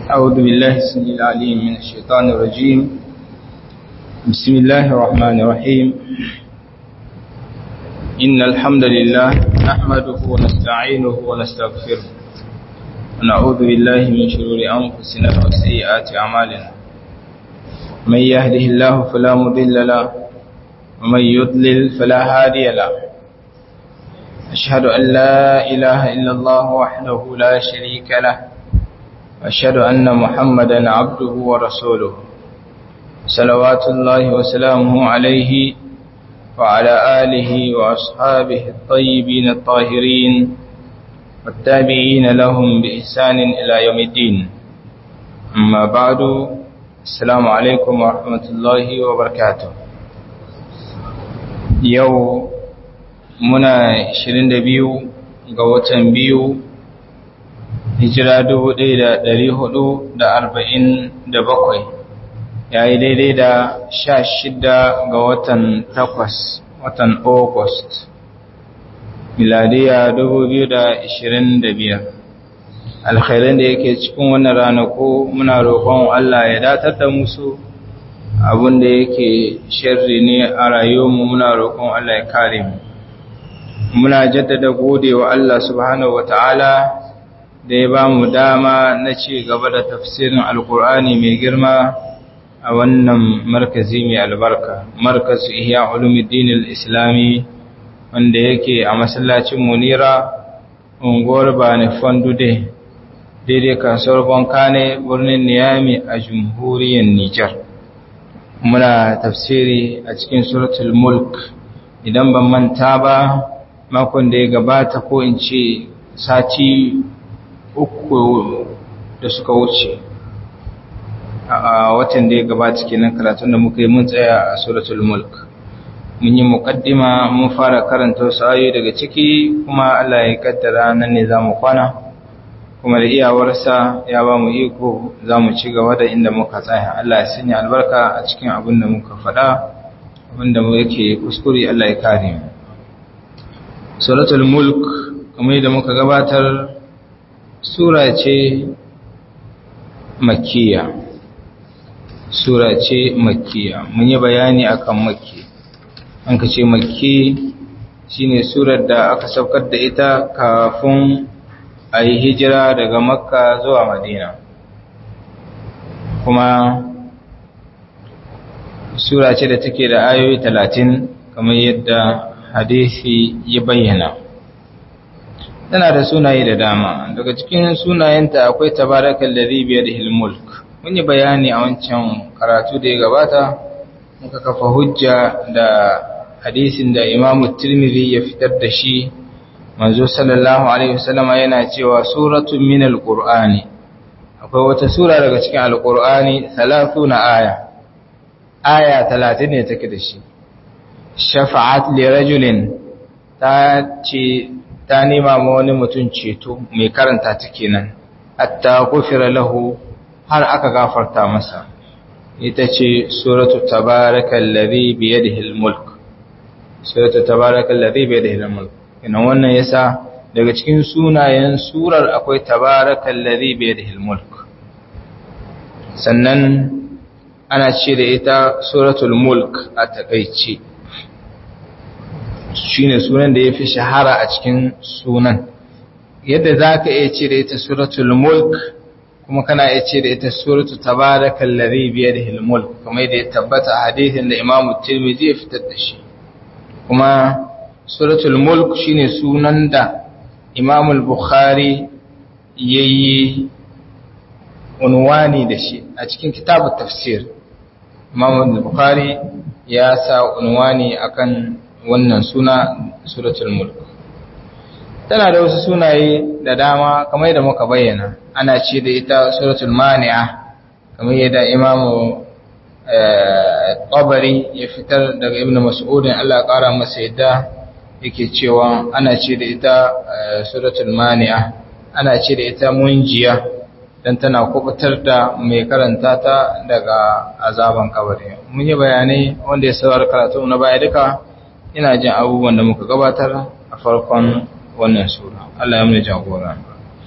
أعوذ بالله السميع العليم من الشيطان الرجيم بسم الله الرحمن الرحيم إن الحمد لله نحمده ونستعينه ونستغفره ونعوذ بالله من شرور أنفسنا وسيئات أعمالنا من يهده الله فلا مضل له ومن يضلل فلا هادي له أشهد أن لا إله إلا الله وحده لا شريك له أشهد أن محمدا عبده ورسوله صلوات الله وسلامه عليه وعلى آله وأصحابه الطيبين الطاهرين والتابعين لهم بإحسان إلى يوم الدين أما بعد السلام عليكم ورحمة الله وبركاته يوم muna 22 ga watan biyu hijira 1447 ya yi daidai da 16 ga watan 8 watan august miladiya 2025 alkhairan da yake cikin wannan ranaku muna roƙon Allah ya datar da musu abin da yake sharri ne a rayuwarmu muna roƙon Allah ya kare mu muna jaddada gode wa Allah subhanahu wa ta'ala da ya ba mu dama na ci gaba da tafsirin alkur'ani mai girma a wannan markazi mai albarka markazu ihya ulumuddin islami wanda yake a masallacin munira unguwar bani fandude daidai kasuwar bankane birnin niyami a jamhuriyar nijar muna tafsiri a cikin suratul mulk idan ban manta ba makon da ya gabata ko in ce sati uku da suka wuce a watan da ya gabata kenan karatun da muka yi mun tsaya a suratul mulk mun yi muqaddima mun fara karanta wasu ayoyi daga ciki kuma Allah ya kaddara nan ne zamu kwana kuma da iyawarsa ya ba mu iko zamu ci gaba da inda muka tsaya Allah ya sanya albarka a cikin abin da muka faɗa abin da yake kuskure Allah ya kare mu suratul mulk kamar yadda muka gabatar sura ce makkiya sura ce makkiya mun yi bayani akan makki an ka ce makki shine surar da aka saukar da ita kafin a yi hijira daga makka zuwa madina kuma sura ce da take da ayoyi talatin kamar yadda hadisi ya bayyana tana da sunaye da dama daga cikin sunayenta akwai tabarakal ladhi bi yadihi mulk mun yi bayani a wancan karatu da ya gabata muka kafa hujja da hadisin da Imam Tirmidhi ya fitar da shi manzo sallallahu alaihi wasallama yana cewa suratun min alqur'ani akwai wata sura daga cikin alqur'ani 30 aya aya 30 ne take da shi shafa'at li rajulin ta ce ta nema ma wani mutum ceto mai karanta ta kenan hatta gufira lahu har aka gafarta masa ita ce suratu tabarakal ladhi bi yadihi almulk suratu tabarakal ladhi bi yadihi almulk ina wannan yasa daga cikin sunayen surar akwai tabarakal ladhi bi yadihi almulk sannan ana ce da ita suratul mulk a takaice shine sunan da ya fi shahara a cikin sunan yadda za ka iya ce da ita suratul mulk kuma kana iya ce da ita suratu tabarakal ladhi bi yadihi al-mulk kuma yadda ya tabbata a hadisin da Imam Tirmidhi ya fitar da shi kuma suratul mulk shine sunan da Imam al-Bukhari yayi unwani da shi a cikin kitabut tafsir Imam al-Bukhari ya sa unwani akan wannan suna suratul mulk tana da wasu sunaye da dama kamar yadda muka bayyana ana ce da ita suratul mani'a kamar yadda imamu tabari ya fitar daga ibnu mas'udin Allah ƙara masa yadda yake cewa ana ce da ita suratul mani'a ana ce da ita munjiya dan tana kubutar da mai karanta ta daga azaban kabari mun yi bayanai wanda ya saurara karatu na baya duka ina jin abubuwan da muka gabatar a farkon wannan sura Allah ya mu jagora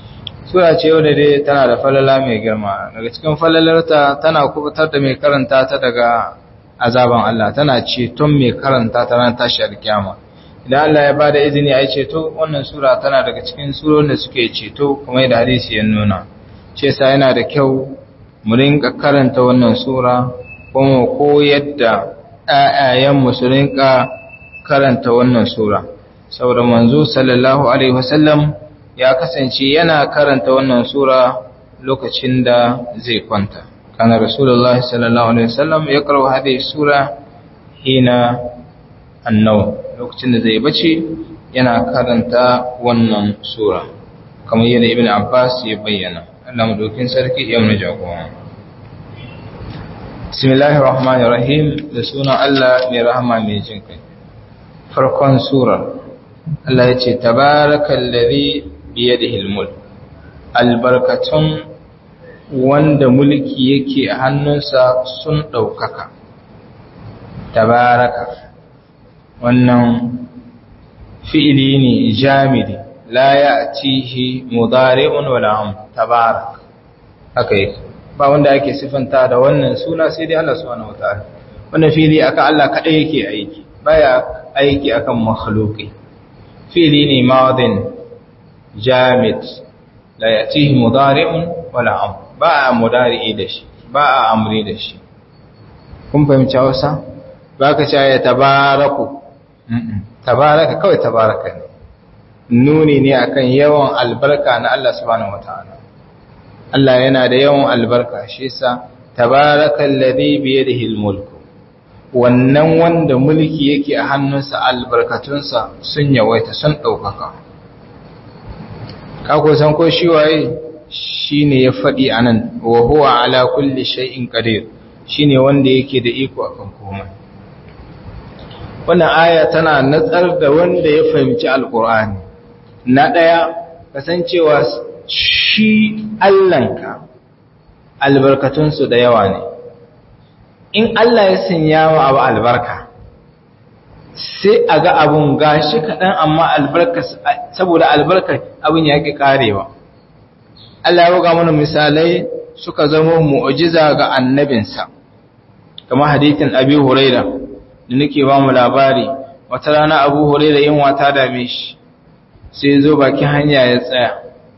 sura ce wadda dai tana da falala mai girma daga cikin falalarta tana kubutar da mai karanta ta daga azaban Allah tana ceton mai karanta ta ran tashi alkiyama idan Allah ya bada izini a yi ceto wannan sura tana daga cikin surorin da suke ceto kuma da hadisi ya nuna ce sa yana da kyau mu rinka karanta wannan sura kuma koyar da ƴaƴayen su rinka karanta wannan sura saboda manzo sallallahu alaihi wasallam ya kasance yana karanta wannan sura lokacin da zai kwanta kana rasulullah sallallahu alaihi wasallam ya karo hadhihi sura hina annaw lokacin da zai bace yana karanta wannan sura kamar yadda ibn abbas ya bayyana Allah madaukin sarki ya mu jagora bismillahir rahmanir rahim da sunan Allah mai rahama mai jin kai farkon sura Allah ya ce tabarakallazi biyadihi almulk albarkatun wanda mulki yake a hannunsa sun ɗaukaka tabaraka wannan fi'ili ne jamidi la ya'tihi mudari'un wala am tabarak haka yake ba wanda ake sifanta da wannan suna sai dai Allah subhanahu wataala wannan fi'ili aka Allah kadai yake aiki baya aiki akan makhluqi fi'ili ne madin jamid la yatihi mudari'un wala am ba a mudari'i da shi ba a amri da shi kun fahimci Hausa ba ka ce ya tabaraku tabaraka kawai tabaraka ne nuni ne akan yawan albarka na Allah subhanahu wataala Allah yana da yawan albarka shi yasa tabarakal ladhi bi yadihi almulk wannan wanda mulki yake a hannunsa albarkatunsa sun yawaita sun daukaka kako san ko shi waye shine ya fadi anan wa huwa ala kulli shay'in qadir shine wanda yake da iko akan komai wannan aya tana natsar da wanda ya fahimci alqur'ani na daya kasancewa shi Allahnka albarkatunsu da yawa ne in Allah ya sanya wa abu albarka sai a ga abun gashi kaɗan amma albarka saboda albarka abin ya ƙi ƙarewa Allah ya buga mana misalai suka zama mu'ujiza ga annabinsa kamar hadithin abi huraira da nake ba mu labari wata rana abu huraira yin wata dame shi sai zo bakin hanya ya tsaya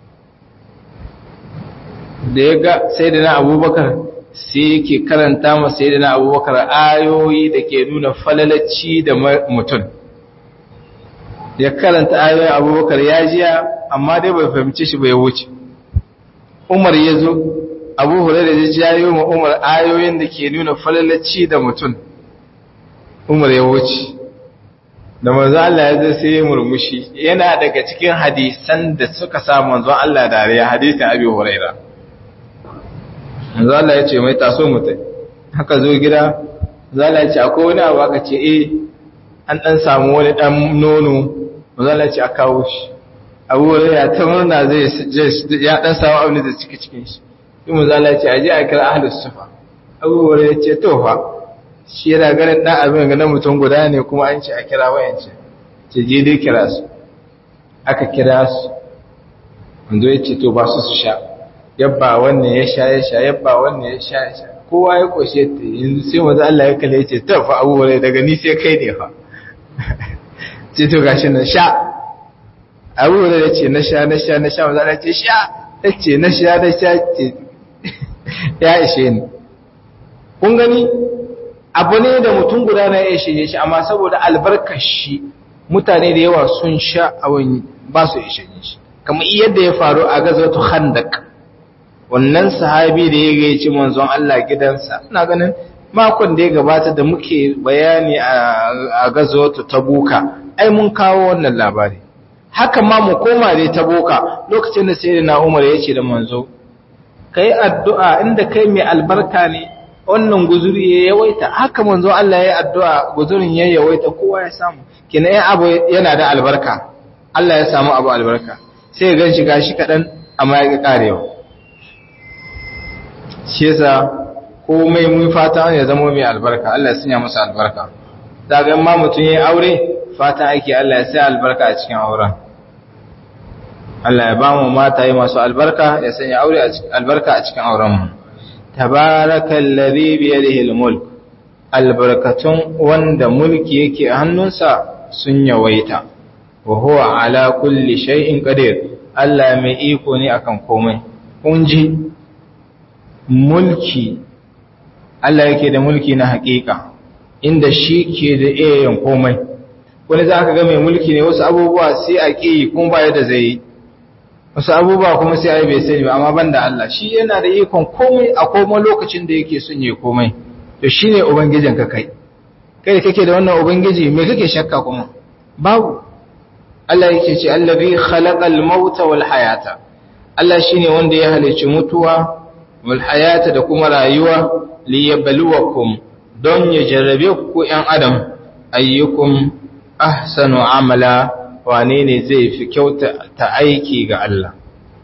da ya ga sai da na abubakar sai yake karanta ma sai da na abubakar ayoyi da ke nuna falalacci da mutum ya karanta ayoyin abubakar ya jiya amma dai bai fahimci shi bai wuce umar ya zo abu hure da ya jayo ma umar ayoyin da ke nuna falalacci da mutum umar ya wuce da manzo Allah ya zo sai ya murmushi yana daga cikin hadisan da suka sa manzo Allah dariya hadisin abi hurairah manzo Allah ya ce mai taso mutai haka zo gida zala ya ce akwai wani abu aka ce eh an dan samu wani dan nono manzo Allah ya ce a kawo shi abu ya ta murna zai ya dan samu abin da ciki cikin shi sai manzo Allah ya ce aje a kira ahlus sufa abu ya ce to fa shi yana ganin dan abin ga na mutum guda ne kuma an ce a kira wayance ce je dai kira su aka kira su manzo ya ce to ba su su sha yabba wannan ya sha ya sha yabba wannan ya sha ya sha kowa ya koshe ta yanzu sai maza Allah ya kalle ce ta fa abubuwa daga ni sai kai ne fa ce to gashi na sha abubuwa ya ce na sha na sha na sha maza Allah ce sha ya ce na sha na sha ce ya ishe ni kun gani abu ne da mutum guda na ya ishe shi amma saboda albarkar shi mutane da yawa sun sha abin ba su ishe shi kamar yadda ya faru a gazatu khandak wannan sahabi da ya gaici manzon Allah gidansa ina ganin makon da ya gabata da muke bayani a gazawatu tabuka ai mun kawo wannan labari haka ma mu koma dai tabuka lokacin da sayyidina Umar ya ce da manzo kai addu'a inda kai mai albarka ne wannan guzuri ya yawaita haka manzo Allah ya yi addu'a guzurin ya yawaita kowa ya samu kina ya abu yana da albarka Allah ya samu abu albarka sai ya ganshi gashi kadan amma ya ga karewa shi yasa komai mun fata ya zama mai albarka Allah ya sanya masa albarka daga ma mutum yayin aure fata ake Allah ya sa albarka a cikin auren Allah ya ba mu mataye masu albarka ya sanya aure albarka a cikin aurenmu tabarakal ladhi bi yadihi al-mulk albarkatun wanda mulki yake a hannunsa sun yawaita wa huwa ala kulli shay'in qadir Allah mai iko ne akan komai kun ji mulki Allah yake da mulki na hakika inda shi ke da iyayen komai wani za ka ga mai mulki ne wasu abubuwa sai a ƙi kuma ba yadda zai yi wasu abubuwa kuma sai a yi bai sani ba amma ban da Allah shi yana da ikon komai a komai lokacin da yake son yi komai to shi ne ubangijin ka kai kai da kake da wannan ubangiji me kake shakka kuma babu Allah yake ce allazi khalaqal mauta wal hayata Allah shine wanda ya halicci mutuwa wal hayata da kuma rayuwa liyabluwakum don ya jarrabe ku ‘yan adam ayyukum ahsanu amala wane ne zai fi kyauta ta aiki ga Allah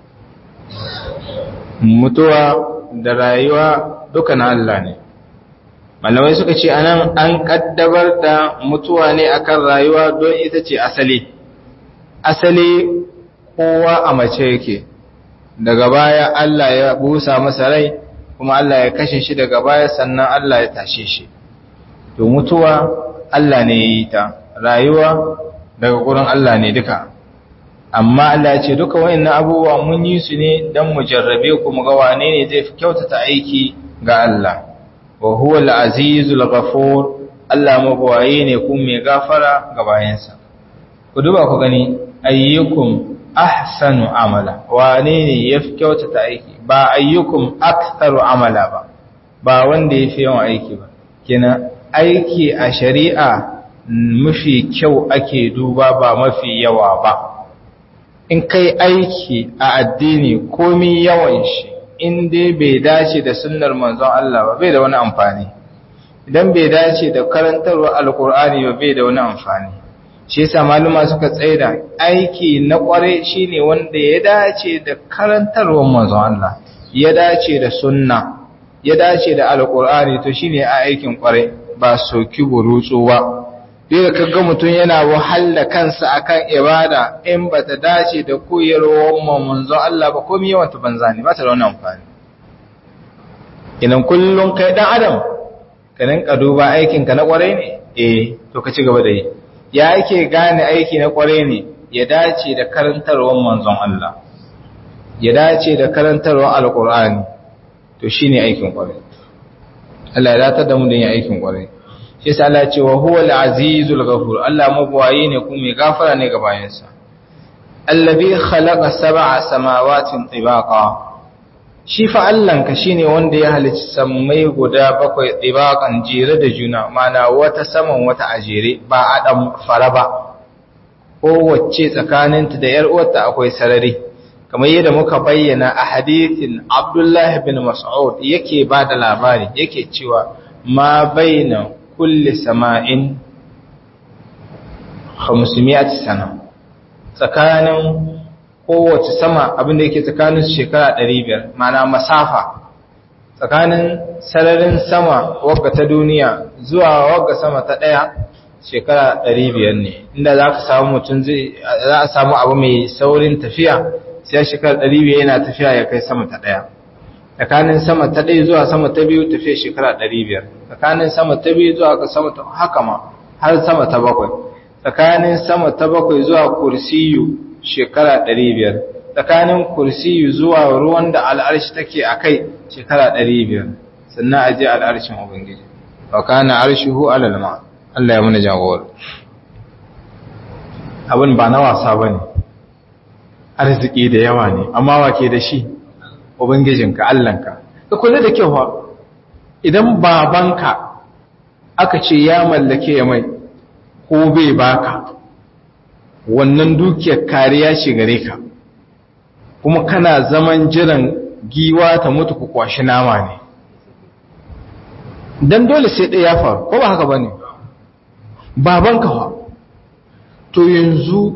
mutuwa da rayuwa duka na Allah ne malamai suka ce anan an kaddabar da mutuwa ne akan rayuwa don ita ce asali asali kowa a mace yake daga baya Allah ya busa masa rai kuma Allah ya kashe shi daga baya sannan Allah ya tashe shi to mutuwa Allah ne ya yi ta rayuwa daga gurin Allah ne duka amma Allah ya ce duka wayannan abubuwa mun yi su ne dan mu jarrabe ku mu ga wane ne zai fi kyautata aiki ga Allah wa huwa al-azizul ghafur Allah mabawaye ne kuma mai gafara ga bayansa ku duba ku gani ayyukum ahsanu amala wane ne yafi kyautata aiki ba ayyukum aktharu amala ba ba wanda yafi yawan aiki ba kenan aiki a shari'a mafi kyau ake duba ba mafi yawa ba in kai aiki a addini komi yawan shi in dai bai dace da sunnar manzon Allah ba bai da wani amfani idan bai dace da karantarwa alkur'ani ba bai da wani amfani shi yasa maluma suka tsaida aiki na kware shine wanda ya dace da karantarwar manzon Allah ya dace da sunna ya dace da alkur'ani to shine a aikin kware ba soki burutsu ba duk kaga mutum yana wahala kansa akan ibada in bata dace da koyarwar manzon Allah ba komai yawan ta banza ne ba ta da wani amfani idan kullun kai dan adam ka rinka duba aikin ka na kware ne eh to ka ci gaba da yi ya ake gane aiki na kware ne ya dace da karantarwar manzon Allah ya dace da karantarwar alkur'ani to shine aikin kware Allah ya datar da mu da yin aikin kware shi yasa Allah ya ce wa huwal azizul ghafur Allah mabwayi ne kuma mai gafara ne ga bayansa allazi khalaqa sab'a samawatin tibaqa shi fa Allahnka shine wanda ya halicci sammai guda bakwai tibaqan jere da juna mana wata saman wata ajere ba a dan fara ba kowace tsakaninta da yar uwarta akwai sarari kamar yadda muka bayyana a hadithin Abdullah bin Mas'ud yake ba da labari yake cewa ma baina kulli sama'in 500 sana tsakanin kowace sama abinda yake tsakanin shekara 500 mana masafa tsakanin sararin sama wagga ta duniya zuwa wagga sama ta daya shekara 500 ne inda za ka samu mutum zai za a samu abu mai saurin tafiya sai shekara 500 yana tafiya ya kai sama ta daya tsakanin sama ta ɗaya zuwa sama ta biyu tafiya shekara 500 tsakanin sama ta biyu zuwa sama ta haka ma har sama ta bakwai tsakanin sama ta bakwai zuwa kursiyu shekara 500 tsakanin kursiyu zuwa ruwan da al'arshi take a kai shekara 500 sannan a je al'arshin ubangiji wa kana arshihu alal ma Allah ya muna jagora abin ba na wasa bane arziki da yawa ne amma wa ke da shi ubangijinka Allahnka ka kula da kyau fa idan babanka aka ce ya mallake ya mai ko bai baka wannan dukiyar kariya ce gare ka kuma kana zaman jiran giwa ta mutu ku kwashi nama ne dan dole sai ɗaya ya faru ko ba haka bane babanka fa to yanzu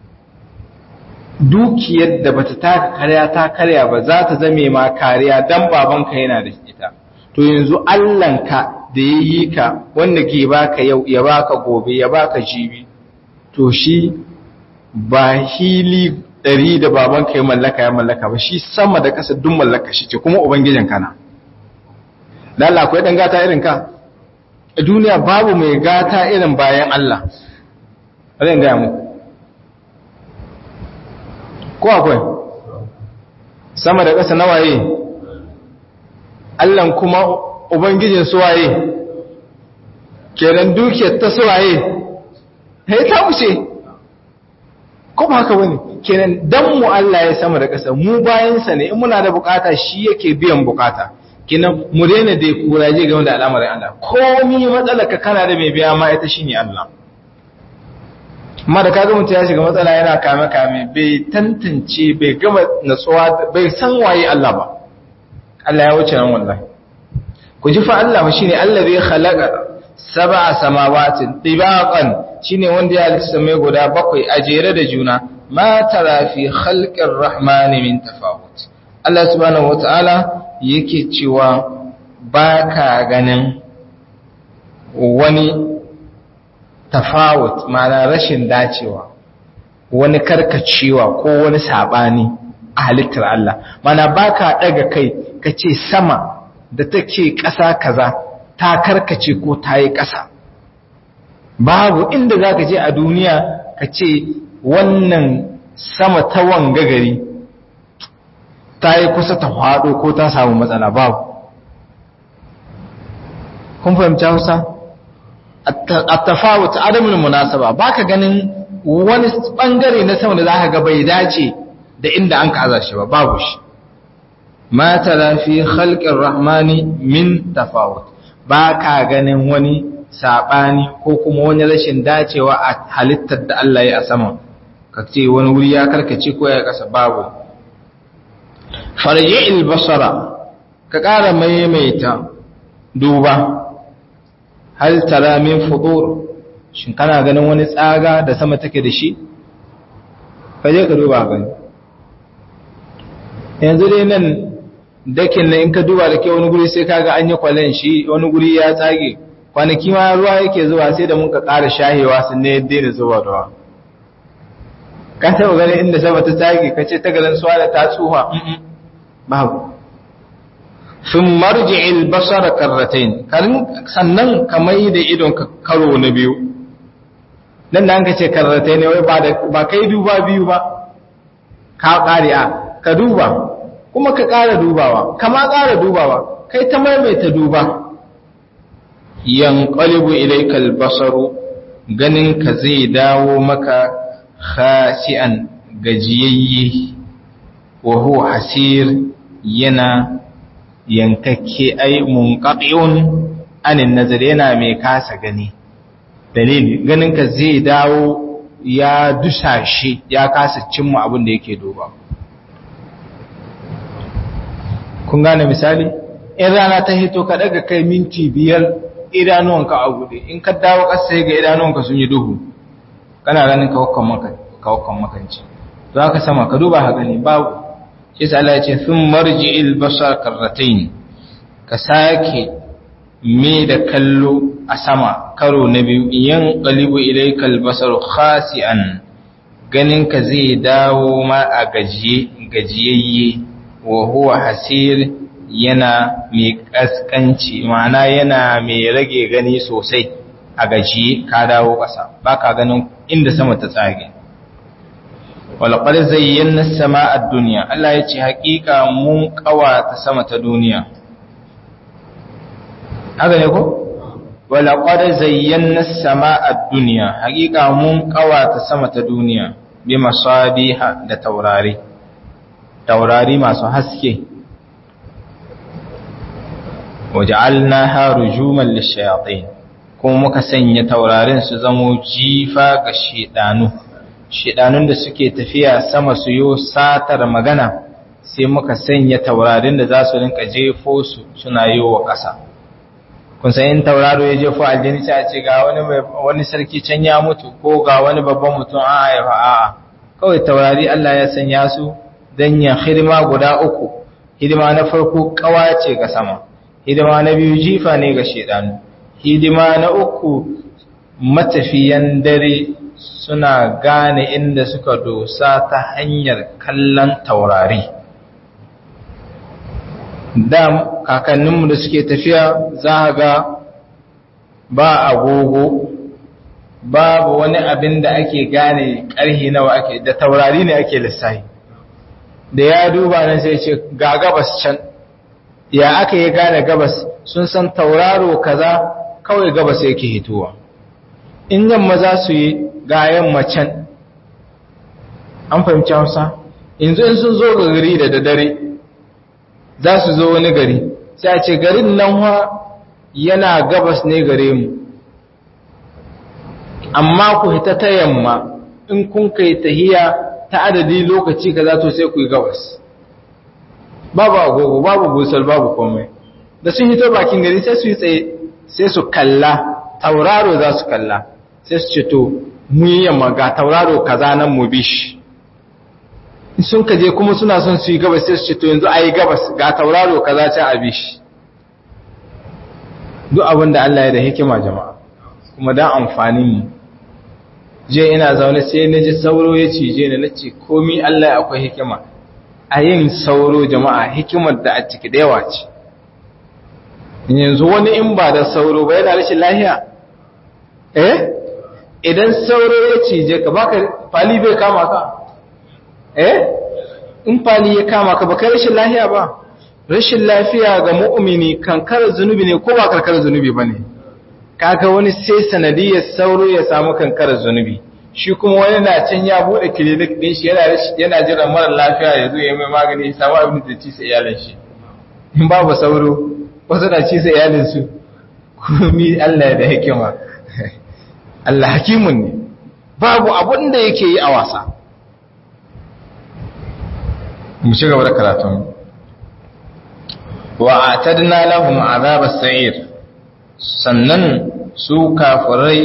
dukiyar da bata taka karya ta karya ba za ta zame ma kariya dan babanka yana da ita to yanzu Allahnka da ya yi ka wanda ke baka yau ya baka gobe ya baka jibi to shi ba hili ɗari da babanka ya mallaka ya mallaka ba shi sama da ƙasa duk mallaka shi ce kuma ubangijin kana lalla akwai ɗan gata irin ka a duniya babu mai gata irin bayan Allah zan gaya muku ko akwai sama da ƙasa na waye Allahn kuma ubangijin su waye kenan dukiyar ta su waye ya ta wuce ko ba haka bane kenan dan mu Allah ya sama da ƙasa mu bayansa ne in muna da bukata shi yake biyan bukata kenan mu daina da kuraje game da al'amarin Allah komi matsalar ka kana da mai biya ma ita shine Allah amma da kaga mutum ya shiga matsala yana kame kame bai tantance bai gama natsuwa bai san waye Allah ba Allah ya wuce nan wallahi ku ji fa Allah shine Allah bai khalaqa sab'a samawatin tibaqan shine wanda ya halitta mai guda bakwai a jere da juna ma tara fi khalqir rahmani min tafawut Allah subhanahu wataala yake cewa baka ganin wani tafawut ma'ana rashin dacewa wani karkacewa ko wani sabani a halittar Allah mana baka daga kai kace sama da take ƙasa kaza ta karkace ko ta yi ƙasa babu inda za ka je a duniya ka ce wannan sama ta wanga gari ta yi kusa ta faɗo ko ta samu matsala babu kun fahimci hausa a tafawut adamin munasaba ba ka ganin wani ɓangare na sama da za ka ga bai dace da inda an ka shi ba babu shi ma tara fi khalqir rahmani min tafawut ba ka ganin wani saɓani ko kuma wani rashin dacewa a halittar da Allah ya a sama ka ce wani wuri ya karkace ko ya kasa babu farji basara ka ƙara maimaita duba hal tara min fudur shin kana ganin wani tsaga da sama take da shi ka je ka duba gani yanzu dai nan dakin na in ka duba da ke wani guri sai kaga an yi kwalen shi wani guri ya tsage kwanaki ma ruwa yake zuwa sai da muka ƙara shahewa sun ne yadda da zuwa ruwa ka taɓa ganin inda sama ta tsage ka ce ta garin suwa da ta tsuha babu sun marji albasara karratain sannan ka mai da idon ka karo na biyu nan da an ka ce karratain ne wai ba kai duba biyu ba ka ƙari a ka duba kuma ka ƙara dubawa kama ƙara dubawa kai ta maimaita duba yanqalibu ilaykal basaru ganin ka zai dawo maka khasi'an gajiyayye wa huwa hasir yana yankakke ai munqati'un anin nazar yana mai kasa gani dalili ganin ka zai dawo ya dusashe ya kasa cimma abin da yake duba kun gane misali in rana ta hito ka daga kai minti biyar idanuwanka a buɗe in ka dawo ƙasa ga idanuwanka sun yi duhu kana ganin kawakon makanci za ka sama ka duba haka ne babu shi sa Allah ya ce sun marji ilbasar karratain ka sake me da kallo a sama karo na biyu yan qalibu ilayka albasar khasi'an ganin ka zai dawo ma a gajiye gajiyayye wa huwa hasir yana mai kaskanci ma'ana yana mai rage gani sosai a gajiye ka dawo ƙasa ba ka ganin inda sama ta tsage walƙar zayyana sama a duniya Allah ya ce haƙiƙa mun ƙawata sama ta duniya haka ne ko? walƙar zayyana sama a duniya haƙiƙa mun ƙawata sama ta duniya bi masabiha da taurari taurari masu haske waja'alnaha rujuman lishayatin kuma muka sanya taurarin su zamo jifa ga shedanu shedanun da suke tafiya sama su yo satar magana sai muka sanya taurarin da za su rinka jefo su suna yi wa ƙasa kun san in tauraro ya jefo aljini sai a ce ga wani wani sarki can ya mutu ko ga wani babban mutum a haifa a'a kawai taurari Allah ya sanya su dan ya hidima guda uku hidima na farko kawace ga sama hidima na biyu jifa ne ga shedanu hidima na uku matafiyan dare suna gane inda suka dosa ta hanyar kallon taurari da kakanninmu da suke tafiya za ga ba agogo babu wani abin da ake gane ƙarhi nawa ake da taurari ne ake lissahi da ya duba nan sai ce ga gabas can ya aka yi gane gabas sun san tauraro kaza kawai gabas yake hitowa in yamma za su yi ga yamma can an fahimci hausa yanzu in sun zo ga gari da dare za su zo wani gari sai a ce garin nan wa yana gabas ne gare mu amma ku hita ta yamma in kun kai tahiya ta adadi lokaci kaza to sai ku yi gabas babu agogo babu busal babu komai da sun hito bakin gari sai su yi tsaye sai su kalla tauraro za su kalla sai su ce to mu yi yamma ga tauraro kaza nan mu bi shi sun kaje kuma suna son su yi gabas sai su ce to yanzu a yi gabas ga tauraro kaza ce a bi shi duk abin da Allah ya da hikima jama'a kuma dan amfanin mu je ina zaune sai na ji sauro ya cije ni na ce komi Allah ya akwai hikima a yin sauro jama'a hikimar da a ciki da yawa ce yanzu wani in ba da sauro ba yana rashin lahiya eh idan sauro ya cije ka baka fali bai kama ka eh in fali ya kama ka baka rashin lahiya ba rashin lafiya ga mu'mini kankar zunubi ne ko ba karkar zunubi bane kaga wani sai sanadiyar sauro ya samu kankarar zunubi shi kuma wani na can ya bude clinic din shi yana yana jiran mara lafiya ya zo ya mai magani ya samu abin da ci sai iyalin shi in babu sauro wasu na ci sai iyalin su komi Allah ya da hikima Allah hakimun ne babu abun da yake yi a wasa mu ci gaba da karatun wa atadna lahum azab as-sa'ir sannan su kafirai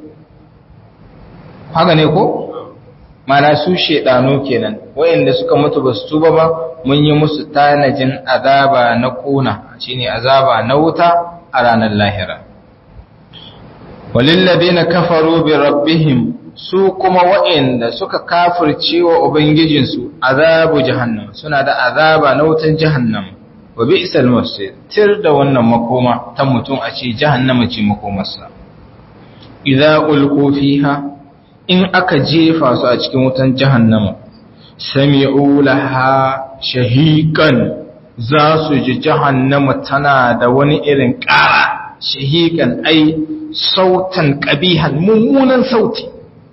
haka ne ko mana su shedanu kenan wayanda suka mutu basu tuba ba mun yi musu tanajin azaba na kuna shine azaba na wuta a ranar lahira walilladina kafaru bi rabbihim su kuma wayanda suka kafirce wa ubangijinsu azabu jahannam suna da azaba na wutan jahannam wa bi'sal masir tir da wannan makoma ta mutum a ce jahannama ce makomarsa idza ulqu fiha in aka jefa su a cikin wutan jahannama sami'u laha shahiqan za su ji jahannama tana da wani irin ƙara shahiqan ai sautan qabihan mummunan sauti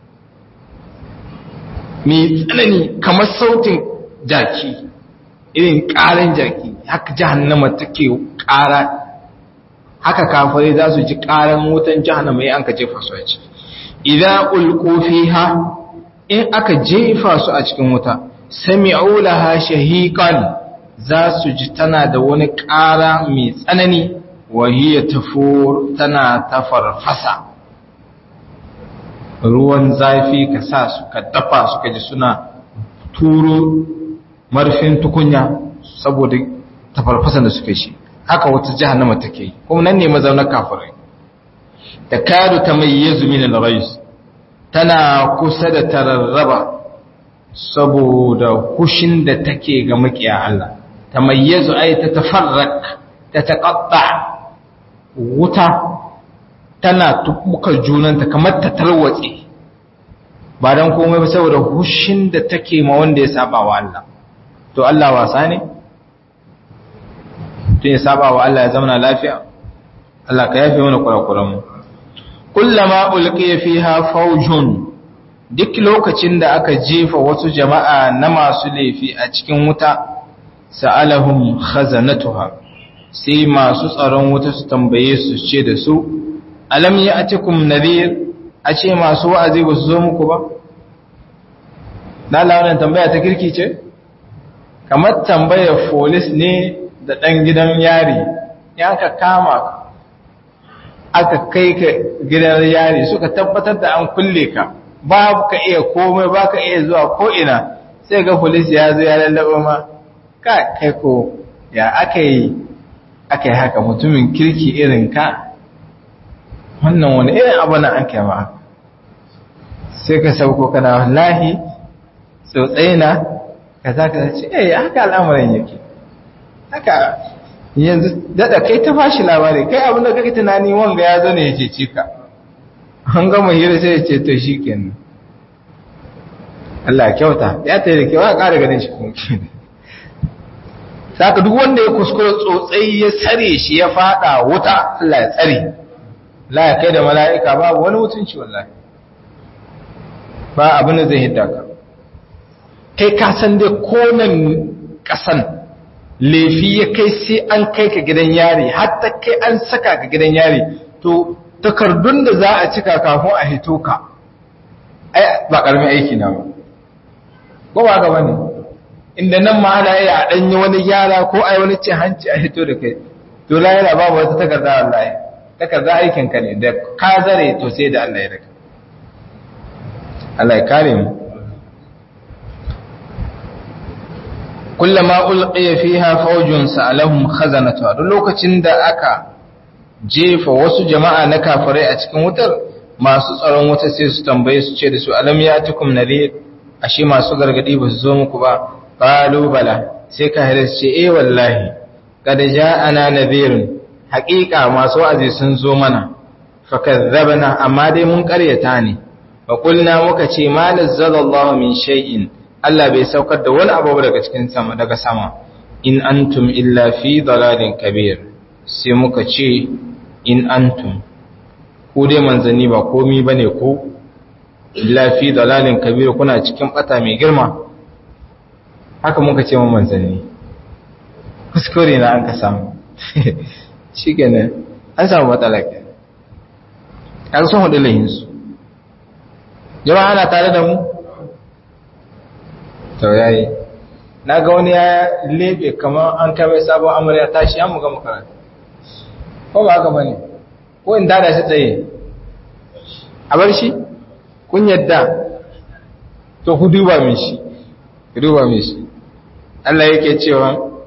mai tsanani kamar sautin jaki irin ƙaran jaki haka jahannama take ƙara haka kafare za su ji ƙaran wutan jahannama ya an ka jefa su a ciki idan ulqu fiha in aka jefa su a cikin wuta sami'u laha shahiqan za su ji tana da wani ƙara mai tsanani wa hiya tafur tana tafarfasa ruwan zafi ka sa su ka dafa su ka ji suna turo marfin tukunya saboda tafarfasan da suka shi haka wata jahannama take yi kuma nan ne mazaunar kafirai da kadu ta mai yazu min al-rais tana kusa da tararraba saboda kushin da take ga makiya Allah ta mai yazu ai ta tafarrak ta taqatta wuta tana tukukar junanta kamar ta tarwatse ba dan komai ba saboda hushin da take ma wanda ya saba wa Allah to Allah wasa ne tun ya saba wa Allah ya zama lafiya Allah ka yafe mana kurakuran mu kullama ulqiya fiha fawjun duk lokacin da aka jefa wasu jama'a na masu laifi a cikin wuta sa'alahum khazanatuha sai masu tsaron wuta su tambaye su ce da su alam ya'tikum nadhir a ce masu wa'azi ba su zo muku ba na wannan tambaya ta kirki ce kamar tambayar folis ne da ɗan gidan yari ya ka kama aka kai ka gidan yari suka tabbatar da an kulle ka ba ka iya komai ba ka iya zuwa ko'ina sai ga folis ya zo ya lallaba ma ka kai ko ya aka yi aka yi haka mutumin kirki irin ka wannan wani irin abu na an kai ma sai ka sauko kana wallahi tsotsai na ka za ka ce eh haka al'amarin yake haka yanzu daɗa kai ta fashi labari kai abinda kake tunani wanga ya zo ne ya ce ka an gama hira sai ya ce to shi kenan Allah kyauta ya ta yi da kewa ƙara ganin shi kuma kenan saka duk wanda ya kuskura tsotsai ya tsare shi ya fada wuta Allah ya tsare la ya kai da mala'ika babu wani mutunci wallahi ba abin da zai hidda ka kai ka san dai konan kasan lefi ya kai sai an kai ka gidan yari hatta kai an saka ka gidan yari to takardun da za a cika kafin a hito ka ai ba karamin aiki na ba ko ba ga bane inda nan ma ana iya a danyi wani gyara ko ai wani cin hanci a hito da kai to la yana babu wata takarda wallahi takarda aikin ka ne da ka zare to sai da Allah ya raka Allah ya kare mu kullama ulqiya fiha fawjun sa'alahum khazanatuha duk lokacin da aka jefa wasu jama'a na kafirai a cikin wutar masu tsaron wuta sai su tambaye su ce da su alam yatikum nadir ashe masu gargadi ba su zo muku ba qalu bala sai kafirai su ce eh wallahi kad ja'ana nadhirun haqiqa masu wa'azi sun zo mana fakazzabna amma dai mun karyata ne fa qulna muka ce ma nazzalallahu min shay'in Allah bai saukar da wani abu daga cikin sama daga sama in antum illa fi dalalin kabir sai muka ce in antum ku dai manzanni ba komi bane ku illa fi dalalin kabir kuna cikin bata mai girma haka muka ce mu manzanni kuskure na an ka samu shikenan an samu matsala ke an sun hudu lahinsu jama'a ana tare da mu to yayi na ga wani ya lebe kamar an kai sabon amarya tashi ya muga makaranta ko ba haka bane ko in dada shi tsaye a bar shi kun yadda to ku duba min shi ku duba min shi Allah yake cewa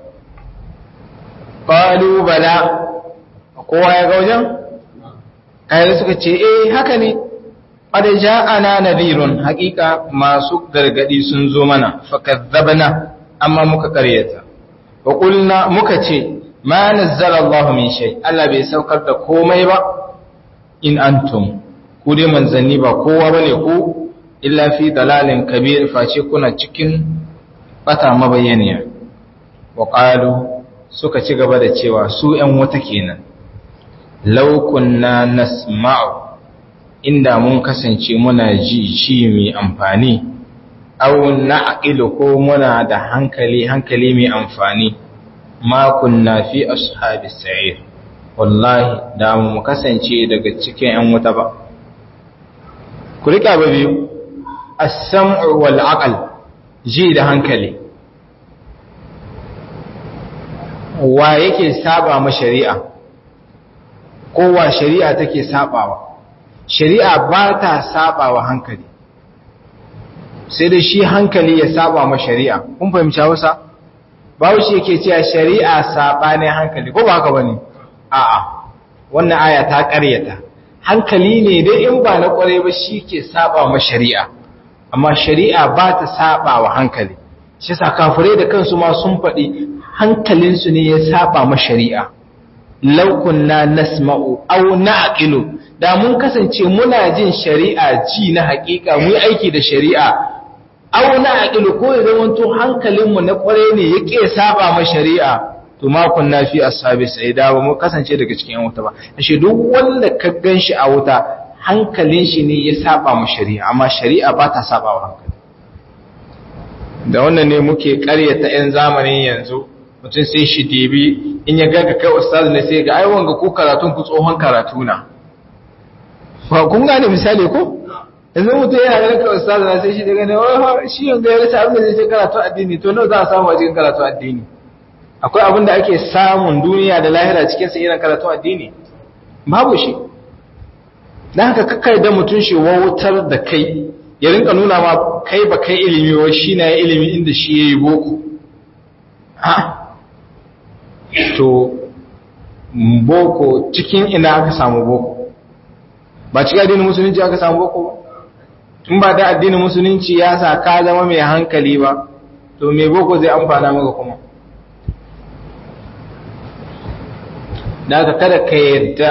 qalu bala kowa ya ga wajen kai suka ce eh haka ne qad ja'ana nadhirun haqiqa masu gargadi sun zo mana fakazzabna amma muka karyata wa qulna muka ce ma nazzala Allahu min shay Allah bai saukar da komai ba in antum ku dai manzanni ba kowa bane ku illa fi dalalin kabir face kuna cikin bata mabayyaniya wa qalu suka ci gaba da cewa su ƴan wata kenan law kunna nasma'u inda mun kasance muna ji shi mai amfani aw na'qilu ko muna da hankali hankali mai amfani ma kunna fi ashabis sa'ir wallahi da mu kasance daga cikin ƴan wuta ba ku rika ba biyu as-sam'u wal aql ji da hankali wa yake saba ma shari'a ko wa shari'a take sabawa shari'a ba ta saba wa hankali sai da shi hankali ya saba ma shari'a kun fahimci hausa bawo shi yake cewa shari'a saba ne hankali ko ba haka bane a'a wannan aya ta ƙaryata hankali ne dai in ba na ƙware ba shi ke saba ma shari'a amma shari'a ba ta saba wa hankali shi sa kafirai da kansu ma sun faɗi hankalinsu ne ya saba ma shari'a laukun na nasma'u au na'qilu da mun kasance muna jin shari'a ji na hakika mu yi aiki da shari'a au na'qilu ko ya zamanto hankalinmu na kware ne yake saba ma shari'a to ma kunna fi ashabi sai da ba mu kasance daga cikin wuta ba ashe duk wanda ka ganshi a wuta hankalin shi ne ya saba ma shari'a amma shari'a ba ta saba wa hankali da wannan ne muke ƙaryata 'yan zamanin yanzu mutum sai shi debi in ya gaga kai ustaz ne sai ga ai wanga ko karatun ku tsohon karatu na ba kun gane misali ko yanzu mutum yana ganin kai ustaz ne sai shi daga ne wai shi yanga ya rasa abin da zai karatu addini to nawa za a samu a cikin karatu addini akwai abin da ake samun duniya da lahira cikin sa irin karatu addini babu shi dan haka kakkai da mutum shi wautar da kai ya rinka nuna ma kai ba kai ilimi wa shi na ilimi inda shi yayi boko ha to boko cikin ina aka samu boko ba cikin addinin musulunci aka samu boko ba in ba da addinin musulunci ya sa ka zama mai hankali ba to me boko zai amfana maka kuma da ka kada ka yadda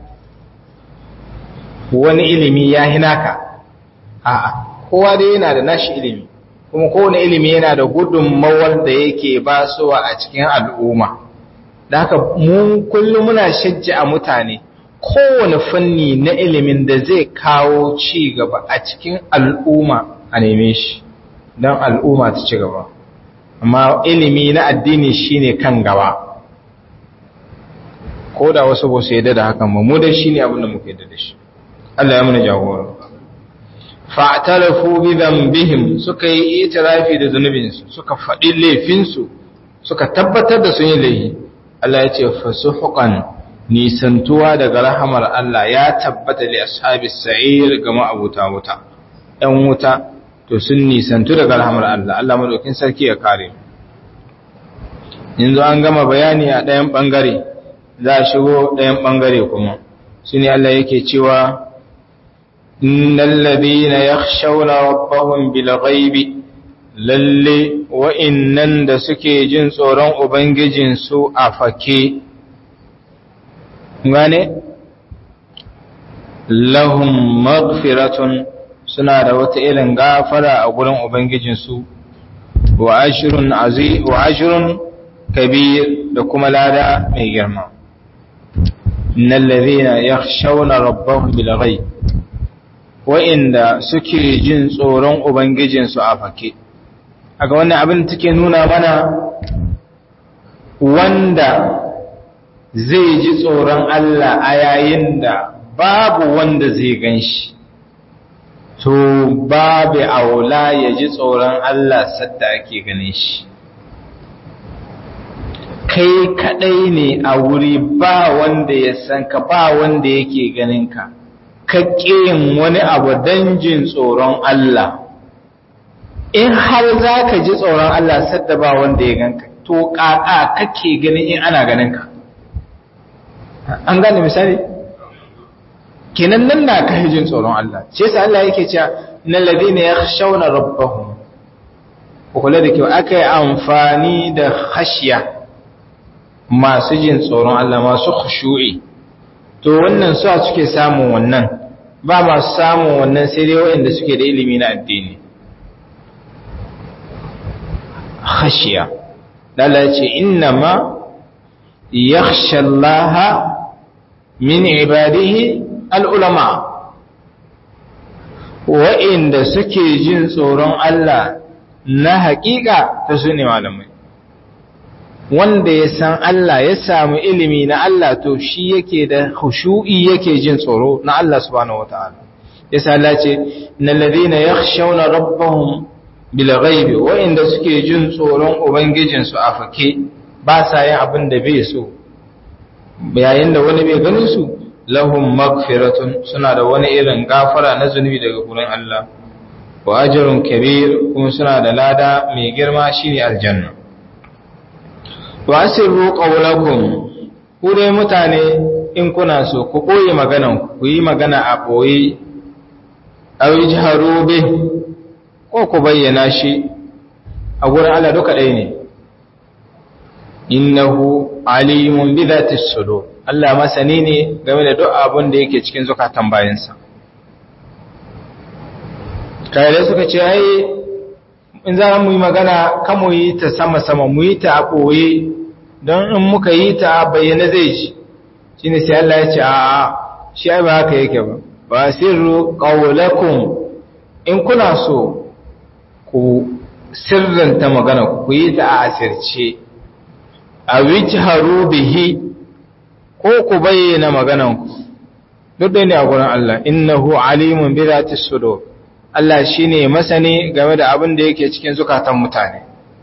wani ilimi ya hinaka a'a kowa dai yana da nashi ilimi kuma kowane ilimi yana da gudunmawar da yake basuwa a cikin al'umma da haka mu kullum muna shajja a mutane kowane fanni na ilimin da zai kawo ci gaba a cikin al'umma a neme shi don al'umma ta ci gaba amma ilimi na addini shine kan gaba ko da wasu ba su yadda da hakan ba mu da shi ne abin da muka yadda da shi Allah ya muna jagora fa'tarafu bi dhanbihim suka yi itirafi da zunubinsu suka faɗi laifinsu suka tabbatar da sun yi laifi Allah ya ce fasuhuqan nisantuwa daga rahamar Allah ya tabbata li ashabis sa'ir ga ma'abuta wuta ɗan wuta to sun nisantu daga rahamar Allah Allah madaukin sarki ya kare yanzu an gama bayani a ɗayan ɓangare za a shigo ɗayan ɓangare kuma shine Allah yake cewa innal ladina yakhshawna rabbahum bil ghaibi lalle wa'innan da suke jin tsoron ubangijinsu a fake gane lahum maghfiratun suna da wata irin gafara a gurin ubangijinsu wa ashrun azi wa ashrun kabir da kuma lada mai girma innal ladhina yakhshawna rabbahum bil ghaib wa'inda suke jin tsoron ubangijinsu a fake aga wannan abin take nuna mana wanda zai ji tsoron Allah a yayin da babu wanda zai gan shi to babu aula ya ji tsoron Allah sadda ake ganin shi kai kadai ne a wuri ba wanda ya san ka ba wanda yake ganin ka ka yin wani abu don jin tsoron Allah in har za ka ji tsoron Allah sadda ba wanda ya ganka to ƙaƙa kake ganin in ana ganin ka an gane misali kenan nan na kai jin tsoron Allah ce sa Allah yake cewa na ladina yakhshawna rabbahum ko kula da kyau aka yi amfani da khashiya masu jin tsoron Allah masu khushu'i to wannan su a suke samun wannan ba masu samun wannan sai dai waɗanda suke da ilimi na addini khashiya Allah ya ce innama yakhsha Allah min ibadihi al-ulama wa'inda suke jin tsoron Allah na haƙiƙa ta su ne malamai wanda ya san Allah ya samu ilimi na Allah to shi yake da khushu'i yake jin tsoro na Allah subhanahu wata'ala yasa Allah ce innal ladina yakhshawna rabbahum bil ghaibi wa'inda suke jin tsoron ubangijin su a fake ba sa yin abin da bai so yayin da wani bai ganin su lahum magfiratun suna da wani irin gafara na zunubi daga gurin Allah wa ajrun kabir kuma suna da lada mai girma shine aljanna wa asirru qawlakum ku dai mutane in kuna so ku koyi maganan ku yi magana a boye aw yajharu bih ko ku bayyana shi a gurin Allah duka ɗaya ne innahu alimun bi dhati sudur Allah masani ne game da duk abin da yake cikin zukatan bayansa kai da suka ce ai in za mu yi magana kan mu yi ta sama-sama mu yi ta a ɓoye don in muka yi ta a bayyana zai ji shi ne sai Allah ya ce a shi ai ba haka yake ba ba sirru ƙaunakun in kuna so ku sirranta magana ku yi ta a asirce a wici haru bihi ko ku bayyana magananku duk da ne a gurin Allah innahu alimun bi zati sudur Allah shi ne masani game da abin da yake cikin zukatan mutane.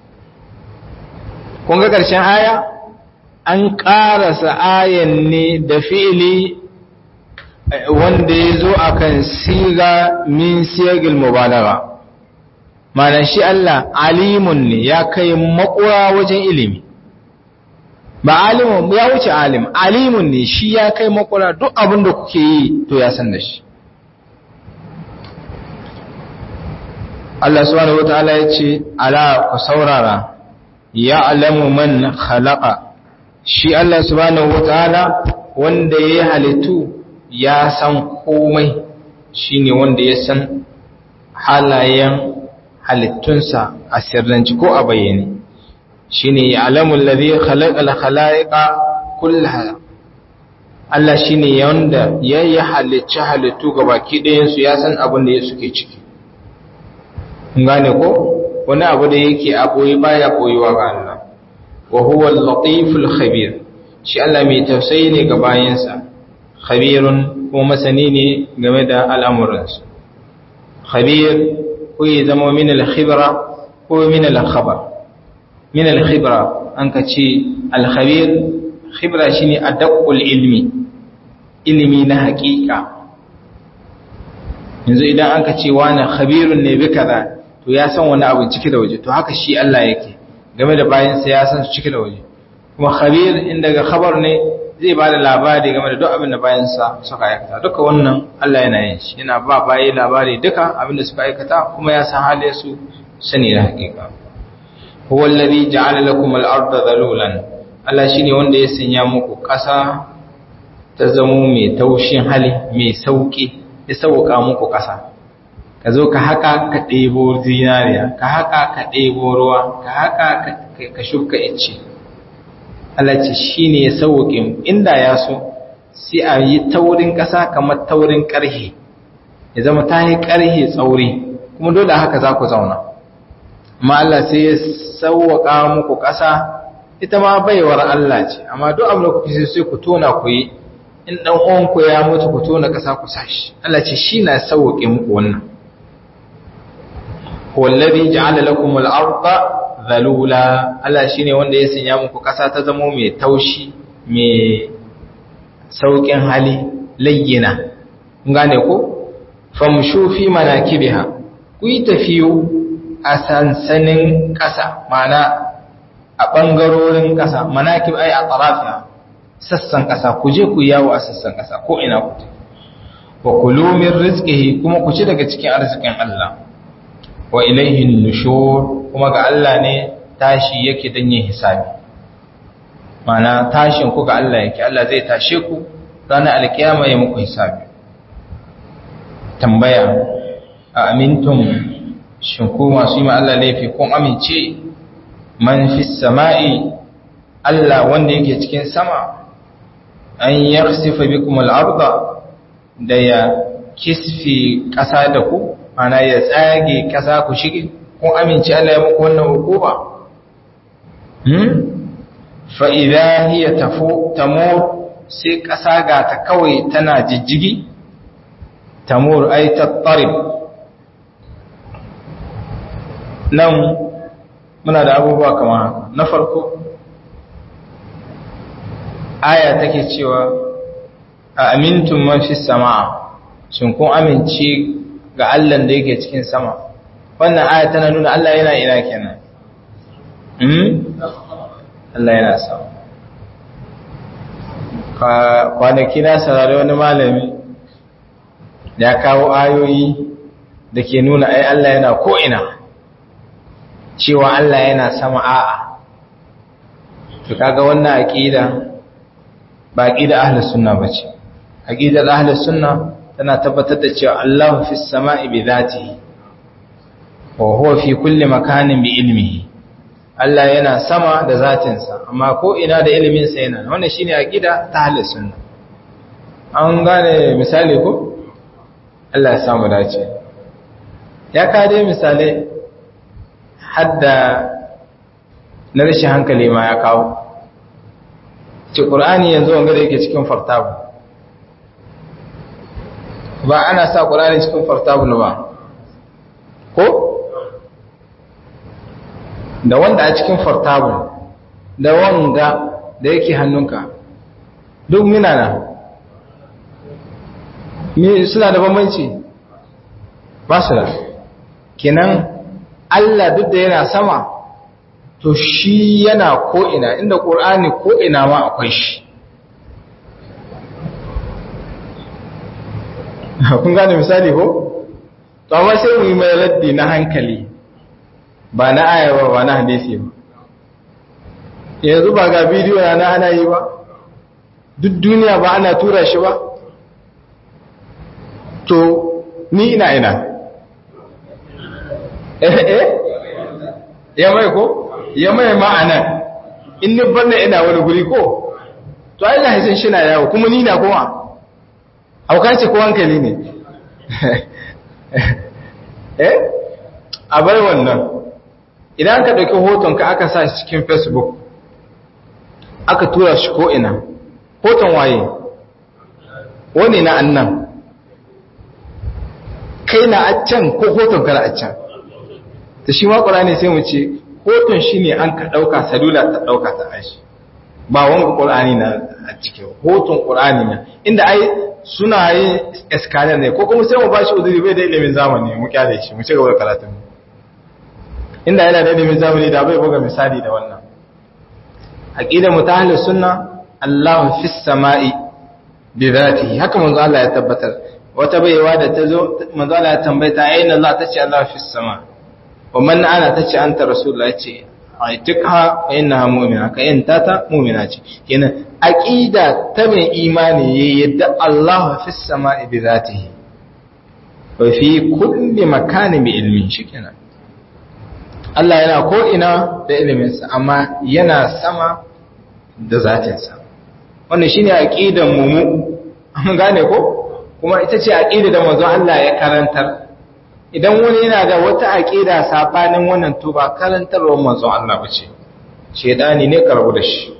Kun ga ƙarshen aya? An ƙarasa ayan ne da fi'ili wanda ya zo a kan siga min siyagil mubalaga. Manan shi Allah alimun ne ya kai makura wajen ilimi. Ba alimun ya wuce alim, alimun ne shi ya kai makura duk abin da kuke yi to ya san da shi. Allah subhanahu wataala ya ce ala ku saurara ya'lamu man khalaqa shi Allah subhanahu wataala wanda ya halittu ya san komai shine wanda ya san halayen halittunsa a sirranci ko a bayyane shine ya'lamu alladhi khalaqal khalaiqa kullaha Allah shine wanda ya yi halicci halittu gabaki ɗayan su ya san abin da suke ciki gane ko wani abu da yake a koyi baya koyuwa ga Allah wa huwa al-latiful khabir shi Allah mai tausayi ne ga bayansa khabirun ko masani ne game da al'amuransu khabir ko ya zama min al-khibra ko min al-khabar min al-khibra an ka ce al-khabir khibra shine adaqul ilmi ilimi na haƙiƙa yanzu idan aka ce wani khabirun ne bi kaza to ya san wani abu ciki da waje to haka shi Allah yake game da bayansa ya san su ciki da waje kuma khabir in daga khabar ne zai ba da labari game da duk abin da bayansa suka aikata duka wannan Allah yana yin shi yana ba bayi labari duka abin da suka aikata kuma ya san halin su sani da hakika huwa alladhi ja'ala lakum al-ardha dhalulan Allah shine wanda ya sanya muku ƙasa ta zamo mai taushin hali mai sauki ya sauka muku ƙasa ka zo ka haka ka ɗebo zinariya ka haka ka ɗebo ruwa ka haka ka shuka ice Allah ce shi ne ya sauƙi inda ya so sai a yi taurin ƙasa kamar taurin ƙarhe ya zama ta yi ƙarhe tsauri kuma dole haka za ku zauna amma Allah sai ya sauƙa muku ƙasa ita ma baiwar Allah ce amma duk abin da kuke sai ku tona ku yi in ɗan uwanku ya mutu ku tona ƙasa ku sashi Allah ce shi na sauƙe muku wannan wallazi ja'ala lakum al-ardha dhalula Allah shine wanda ya sanya muku kasa ta zama mai taushi mai saukin hali layyina kun gane ko famshu fi manakibiha ku yi tafiyo a sansanin kasa mana a bangarorin kasa manakib ai a tarafiha sassan kasa ku je ku yawo a sassan kasa ko ina ku wa kulu min rizqihi kuma ku ci daga cikin arzikin Allah wa ilaihin nushur kuma ga Allah ne tashi yake don yin hisabi mana tashin ku ga Allah yake Allah zai tashe ku ranar alkiyama ya muku hisabi tambaya a amintum shin ku masu yi Allah laifi kun amince man fi sama'i Allah wanda yake cikin sama an yakhsifa bikum al-ardha da ya kisfi ƙasa da ku ana ya tsage ƙasa ku shige kun amince Allah ya muku wannan hukuma hmm fa idha hiya tafu tamur sai ƙasa ga ta kawai tana jijjigi tamur ay tattarib nan muna da abubuwa kamar haka na farko aya take cewa a amintum man fi samaa shin kun amince ga Allah da yake cikin sama wannan aya tana nuna Allah yana ina kenan hmm Allah yana sama kwanaki na saurari wani malami ya kawo ayoyi da ke nuna ai Allah yana ko'ina cewa Allah yana sama a'a to kaga wannan aqida ba aqida ahlus sunna bace aqidar ahlus sunna tana tabbatar da cewa Allah fi sama'i bi zatihi wa huwa fi kulli makanin bi ilmihi Allah yana sama da zatinsa amma ko ina da ilimin sa yana wannan shine aqida ta ahlus sunna an gane misali ko Allah ya samu dace ya kade misali hadda na rashin hankali ma ya kawo ce ƙur'ani yanzu wanga da yake cikin fartabu ba ana sa ƙur'ani cikin fartabu ba ko da wanda a cikin fartabu da wanga da yake hannunka duk mina na suna da bambanci ba su da kenan Allah duk da yana sama to shi yana ko'ina inda ƙur'ani ko'ina ma akwai shi kun gane misali ko? to amma sai mu yi mai raddi na hankali ba na ayawa ba na hadisi ba yanzu ba ga bidiyo na ana yi ba duk duniya ba ana tura shi ba to ni ina ina eh eh ya mai ko ya mai ma'ana in ni banna ina wani guri ko to ai lahisin shi na yawo kuma ni na kuma hauka ce ko hankali ne eh a bar wannan idan ka ɗauki hoton ka aka sa shi cikin facebook aka tura shi ko ina hoton waye wani na annan kai na a can ko hoton ka na a can ta shi makura ne sai mu ce hoton shi ne an ka ɗauka salula ta ɗauka ta ashi ba wanga ƙur'ani na a cikin hoton ƙur'ani na inda ai suna yin eskalar ne ko kuma sai mu ba shi uzuri bai da ilimin zamani mu kyale shi mu ci gaba da karatun inda yana da ilimin zamani da bai buga misali da wannan aqidar mu ta ahlus sunna Allahu fis sama'i bi dhatihi haka manzo Allah ya tabbatar wata baiwa da tazo manzo Allah ya tambayta aina Allah tace Allah fis sama wa man ana tace anta rasulullah yace aitika fa innaha mu'mina ka yanta ta mu'mina ce kenan aqida ta mai imani yayi yadda Allah fis sama'i bi dhatihi wa fi kulli makanin bi ilmin shikenan Allah yana ko ina da iliminsa amma yana sama da zatinsa wannan shine aqidan mu mu an gane ko kuma ita ce aqida da manzon Allah ya karantar idan wani yana da wata aqida sabanin wannan to ba karantarwar manzon Allah bace shedani ne karbu da shi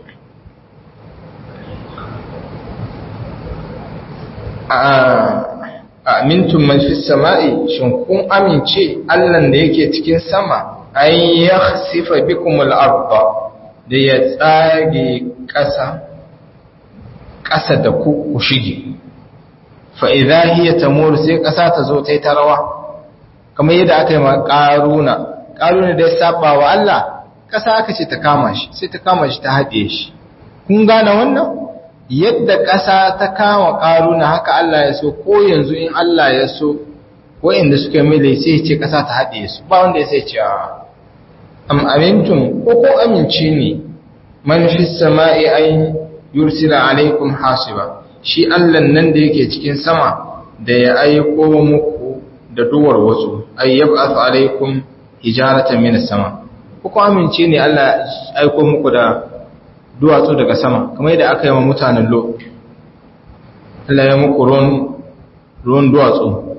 amintum man fis sama'i shin kun amince Allah da yake cikin sama an yakhsifa bikum al-ardh da ya tsage ƙasa ƙasa da ku ku shige fa idza hiya tamur sai ƙasa ta zo ta yi ta rawa kamar yadda aka yi ma ƙaruna ƙaruna da ya saba wa Allah ƙasa aka ce ta kama shi sai ta kama shi ta haɗe shi kun gane wannan yadda ƙasa ta kama ƙaruna haka Allah ya so ko yanzu in Allah ya so wa'inda suka mai sai ce ƙasa ta haɗe su ba wanda ya sai ce am amintum ko ko amince ne man fi sama'i ay yursila alaikum hasiba shi Allah nan da yake cikin sama da ya aiko muku da duwar wasu ay yab'ath alaikum hijaratan min sama ko ko amince ne Allah aiko muku da duwatsu daga sama kamar yadda aka yi wa mutanen lo Allah ya muku ruwan ruwan duwatsu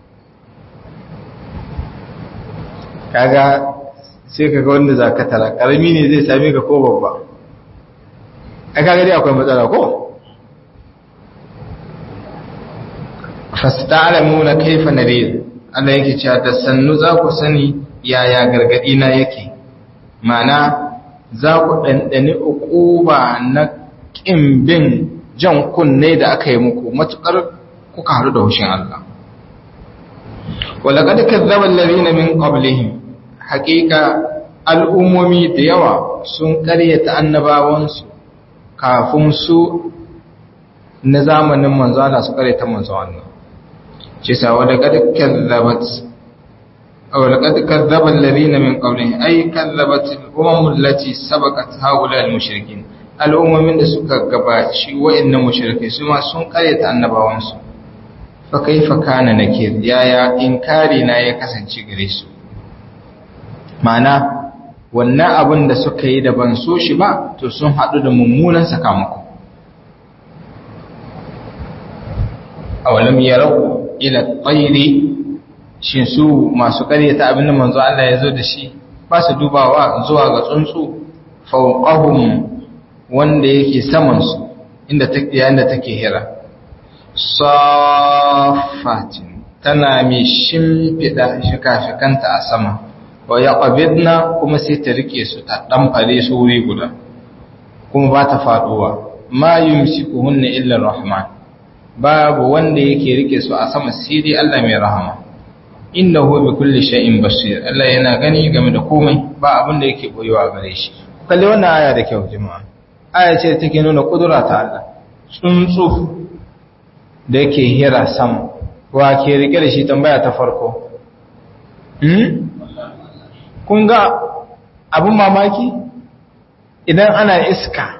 kaga sai kaga wanda za ka tara ƙarami ne zai same ka ko babba a kaga dai akwai matsala ko fasta'alamu na kaifa nadir Allah yake cewa da sannu za ku sani yaya gargadi na yake mana za ku ɗanɗani uquba na ƙin bin jan kunne da aka yi muku matuƙar kuka haɗu da hushin Allah walaƙad kazzaba allazina min qablihim haƙiƙa al'ummomi da yawa sun ƙaryata annabawansu kafin su na zamanin manzo Allah su ƙaryata manzo Allah ce sa walaƙad kazzabat ولقد كذب الذين من قبلهم أي كذبت الأمم التي سبقت هؤلاء المشركين الأمم من سكا قباشي وإن مشركين سما سن قرية النبوانس فكيف كان نكير يا يا إنكارنا يكسن شغريسو معنى wannan abin da suka yi da ban so shi ba to sun haɗu da mummunan sakamako awalam yarau ila tsairi shin su masu karyata abin da manzo Allah ya zo da shi ba su dubawa zuwa ga tsuntsu fawqahum wanda yake saman su inda take yayin da take hira safatin tana mai shimfida shikafikanta a sama wa yaqbidna kuma sai ta rike su ta dan fare su wuri guda kuma ba ta faduwa ma yumsikuhunna illa arrahman babu wanda yake rike su a sama sai dai Allah mai rahama innahu bi kulli shay'in basir Allah yana gani game da komai ba abin da yake boyewa gare shi kalle wannan aya da kyau jama'a aya ce take nuna kudura ta Allah tsuntsu da yake hira sama wa ke rike da shi tambaya ta farko kun ga abin mamaki idan ana iska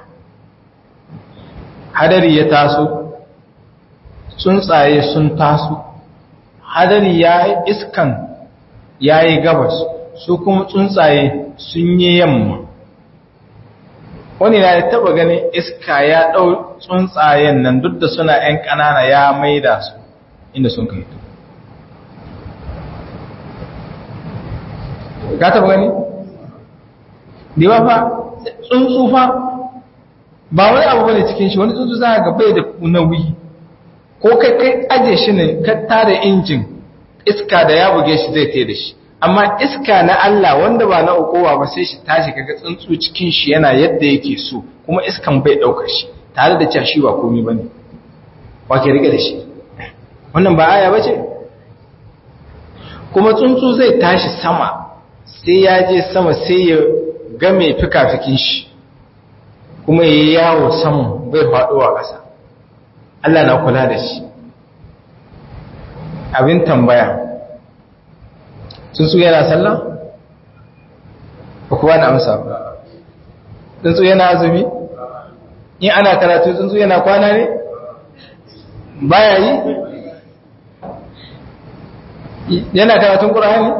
hadari ya taso tsuntsaye sun taso hadari ya iskan ya yi gabas su kuma tsuntsaye sun yi yamma wani na taba ganin iska ya ɗau tsuntsayen nan duk da suna ‘yan ƙanana ya maida su inda sun kai ka taba gani? diwa fa tsuntsu fa ba wani abu bane cikin shi wani tsuntsu za ga bai da nauyi ko kai kai aje shi ne ka tada injin iska da ya buge shi zai tai da shi amma iska na Allah wanda ba na ukowa ba sai shi tashi kaga tsuntsu cikin shi yana yadda yake so kuma iskan bai daukar shi tare da cewa shi ba komai bane wa ke rike da shi wannan ba aya bace kuma tsuntsu zai tashi sama sai ya je sama sai ya ga mai fikafikin shi kuma yayi yawo sama bai faduwa ƙasa Allah na kula da shi abin tambaya tsuntsu yana sallah ba kuwa na amsa ba tsuntsu yana azumi in ana karatu tsuntsu yana kwana ne baya yi yana karatun ƙura'ani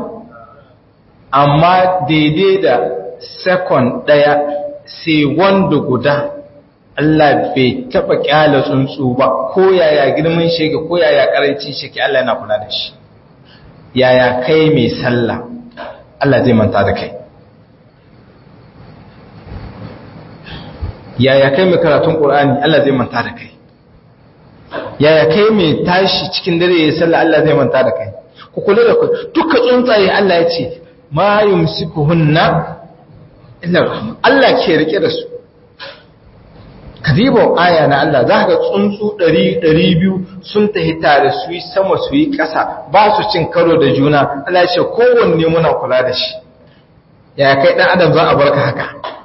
amma daidai da sekon ɗaya sai wanda guda Allah bai taɓa ƙyala tsuntsu ba ko yaya girman shege ko yaya ƙarancin shege Allah yana kula da shi yaya kai mai sallah Allah zai manta da kai yaya kai mai karatun ƙur'ani Allah zai manta da kai yaya kai mai tashi cikin dare ya sallah Allah zai manta da kai ku kula da kai duka tsuntsaye Allah ya ce ma yumsikuhunna illa Allah ke rike da su kadibo aya na Allah za ka tsuntsu 100-200 sun tafi tare su yi sama su yi ƙasa ba su cin karo da juna Allah ce kowanne muna kula da shi ya kai ɗan adam za a barka haka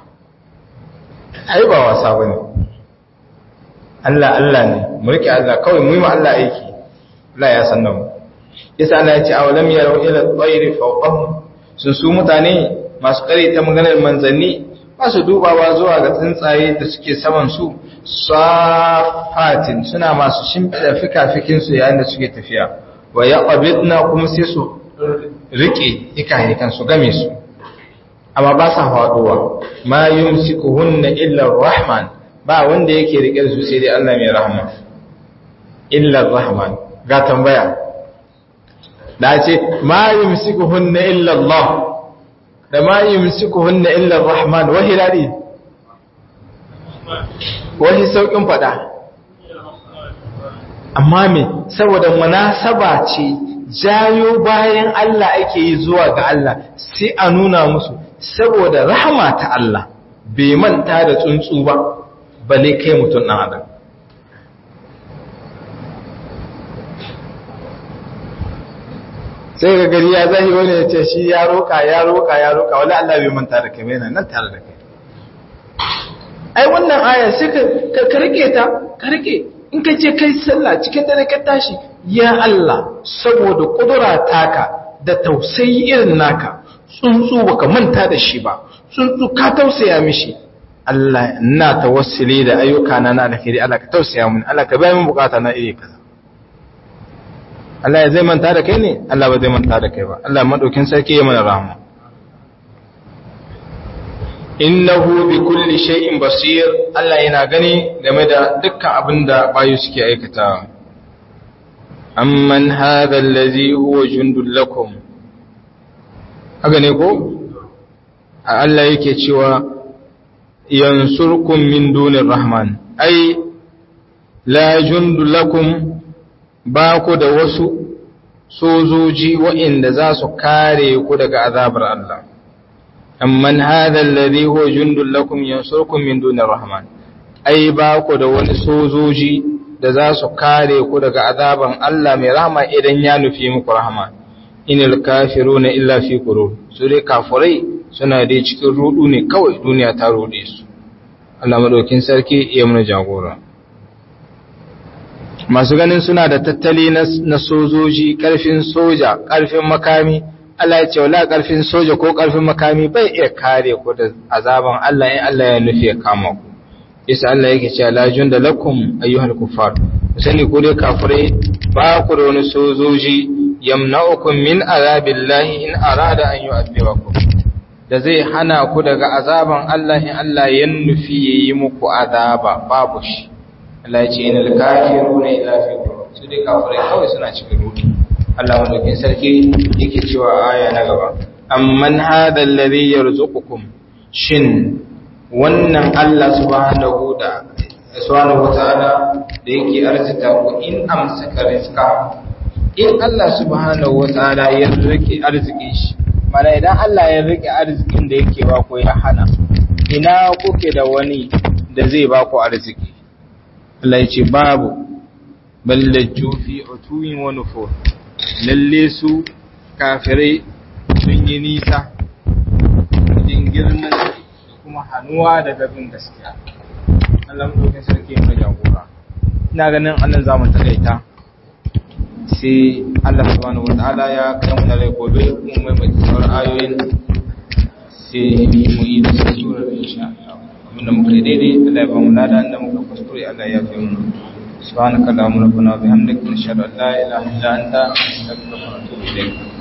ai ba wasa ba ne Allah Allah ne mulki Allah kawai mu yi ma Allah aiki Allah ya san nan yasa Allah ya ce awalam yarau ila tsairi fawqahum sun su mutane masu kare ta maganar manzanni ba su dubawa zuwa ga tsuntsaye da suke saman su safatin suna masu shimfiɗa fikafikinsu yayin da suke tafiya wa ya ƙwabitna kuma sai su riƙe hikahikan su game su amma ba sa faɗuwa ma yumsiku hunna illa rahman ba wanda yake riƙe da su sai dai Allah mai rahma illa rahman ga tambaya da ce ma yumsiku hunna illa Allah da ma yumsikuhunna illa ar-rahman wahi dadi wahi saukin fada amma me saboda munasaba ce jayo bayan Allah ake yi zuwa ga Allah sai a nuna musu saboda rahama ta Allah bai manta da tsuntsu ba bale kai mutun dan adam sai ga gari ya zahi wani ya ce shi ya roƙa ya roƙa ya roƙa wala Allah bai manta da kai yana nan tare da kai ai wannan aya sai ka ka rike ta ka rike in ka je kai sallah cikin dare ka tashi ya Allah saboda kudura taka da tausayi irin naka tsuntsu baka manta da shi ba tsuntsu ka tausaya mishi Allah ina tawassuli da ayyuka na na alheri Allah ka tausaya mun Allah ka bayar min bukata na iri kaza Allah ya zai manta da kai ne Allah ba zai manta da kai ba Allah madaukin sarki ya mana rahama innahu bi kulli shay'in basir Allah yana gani game da dukkan abin da bayu suke aikatawa amman hadha allazi huwa jundul lakum haka ne ko Allah yake cewa yansurkum min dunir rahman ai la jundul lakum ba ku da wasu sojoji waɗanda za su kare ku daga azabar Allah. Amman hadha alladhi huwa jundul lakum yansurkum min dunir rahman. Ai ba ku da wani sojoji da za su kare ku daga azaban Allah mai rahama idan ya nufi muku rahama. Inil kafiruna illa fi qurur. Su dai kafirai suna dai cikin rudu ne kawai duniya ta rude su. Allah madaukin sarki ya mana jagora. masu ganin suna da tattali na sojoji ƙarfin soja ƙarfin makami Allah ya ce wala karfin soja ko karfin makami bai iya kare ku da azaban Allah in Allah ya nufi ya kama ku isa Allah yake cewa la junda lakum ayyuhal kuffar sani ku dai kafirai ba ku da wani sojoji yamna'ukum min azabillahi in arada an yu'adhibakum da zai hana ku daga azaban Allah in Allah ya nufi yayi muku azaba babu shi Allah ya ce inal kafiruna illa fi su dai kafirai kawai suna cikin rudu Allah madaukin sarki yake cewa aya na gaba amman hadha alladhi yarzuqukum shin wannan Allah subhanahu da subhanahu wataala da yake arzita ku in amsaka rizqa in Allah subhanahu wataala ya rike arzikin shi mana idan Allah ya rike arzikin da yake ba ku ya hana ina kuke da wani da zai ba ku arziki Allah ya ce babu ballajju fi utuwin wa nufur lalle su kafirai sun yi nisa wajen girman da kuma hannuwa daga bin gaskiya Allah mu dokin sarki mai jagora ina ganin annan zamu takaita sai Allah subhanahu wataala ya kai mu da rai gobe mu mai mai sauran ayoyin sai mu yi da surar insha Allah abinda muka yi daidai Allah ya ba mu lada inda muka kuskure Allah ya fi mu سبحانك اللهم ربنا وبحمدك نشهد ان لا اله الا انت نستغفرك ونتوب اليك